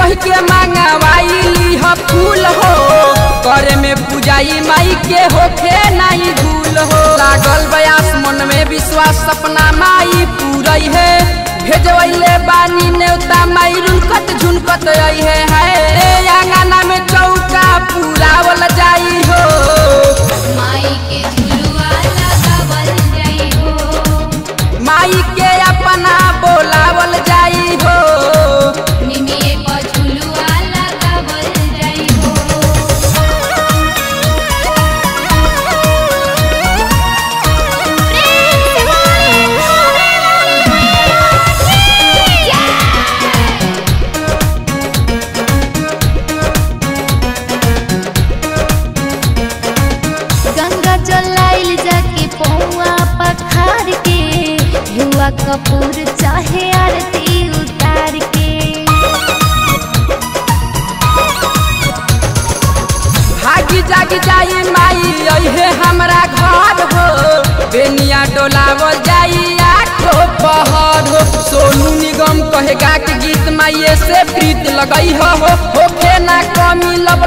कह के मांगवाई ह फूल हो करे में पूजाई माई के होखे नहीं भूल हो लागल बयास मन में विश्वास सपना माई पूरई है भेजवैले बानी नेवता माई रुनकत झुनकत आई है हाय आंगना में चौका पूरावल जाई हो माई के झुलुआ लगावल जाई हो माई के अपना बोलावल जाई हो निमिये पर झुलुआ लगावल जाई हो गंगा जलाइल जाके पौआ पखार के युवा कपूर चाहे आरती उतार के भागी जागी जाई माई अहे हमरा घर हो बेनिया डोलावल जाई आठो पहर हो सोनू निगम कहेगा कि गीत माइये से प्रीत लगई हो हो होखे ना कमी लब